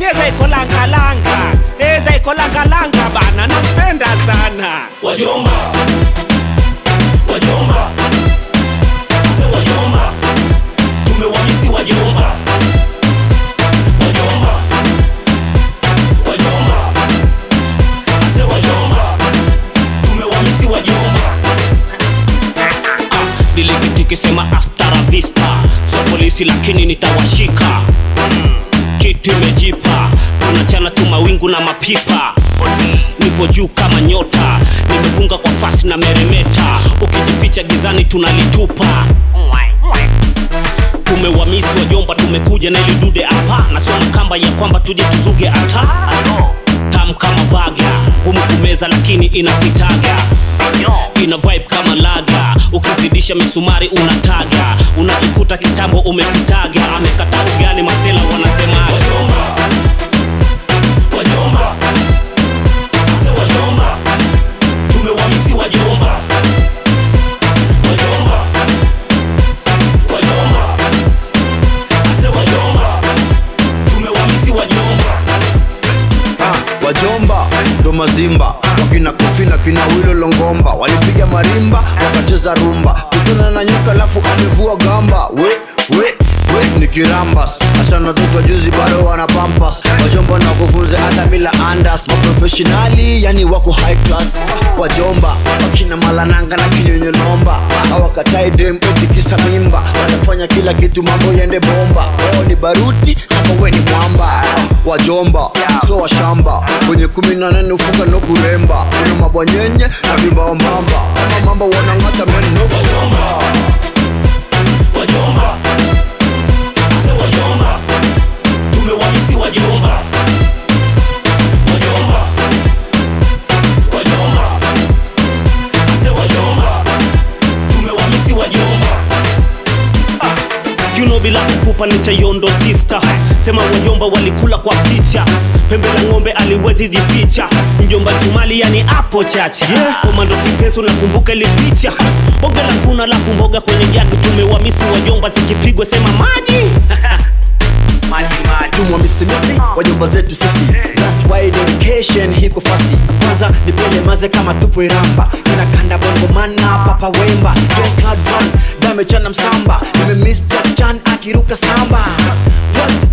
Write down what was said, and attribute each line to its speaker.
Speaker 1: eza iko langalanga eza iko langalanga bana nampenda sana
Speaker 2: wajomba wajomba ase wajomba tumewamisi wajomba wajomba wajomba ase wajomba tumewamisi wajomba ah, diliktikisema astara vista so polisi lakini nitawashika mm, kitu imejipa tunachana tu mawingu na mapipa nipo juu kama nyota nimefunga kwa fasi na meremeta ukijificha gizani tunalitupa tumewamisi wajomba tumekuja na ili dude hapa nasoma kamba ya kwamba tuje tuzuge hata tam kama baga ngumu kumeza lakini inapitaga ina vibe kama laga ukizidisha misumari unataga unajikuta kitambo umepitaga amekata ugali masela wanasema wajomba wajomba ase wajomba tumewamisi wajomba wajomba wajomba ase wajomba tumewamisi wajomba
Speaker 3: Ah, wajomba ndo mazimba wakina kofi na kina wilo longomba walipiga marimba wakacheza rumba kutana na nyoka alafu amevua gamba we we we ni kirambas achana tukwa juzi bado wana pampas wajomba na kufunze hata bila andas maprofessionali yani wako high class wajomba wakina malananga na kinyonyolomba awakatai dem etikisa mimba wanafanya kila kitu mambo yende bomba oh ni baruti kama we ni mwamba wajomba so washamba kwenye kumi na nane ufunga no kuremba kuna mabwanyenye na vimbaombamba ama mambo wanang'ata meno
Speaker 2: wajomba wajomba ase wajomba tumewamisi wajomba wajomba wajomba ase wajomba tumewamisi wajomba Juno bila kufupa ni chayondo sister sema wajomba walikula kwa picha pembe la ng'ombe aliwezi jificha mjomba jumali yani apo chacha yeah. komando kipeso nakumbuka ile picha bonge la kuna alafu mboga kwenye jagi tumewamisi wajomba zikipigwa sema maji maji maji
Speaker 3: tumwa misimisi wajomba zetu sisi That's why dedication hiko fasi kwanza nipele maze kama tupo iramba inakanda bongo mana papa wemba Young Cloud Run damechana msamba nimemiss Jack Chan akiruka samba What?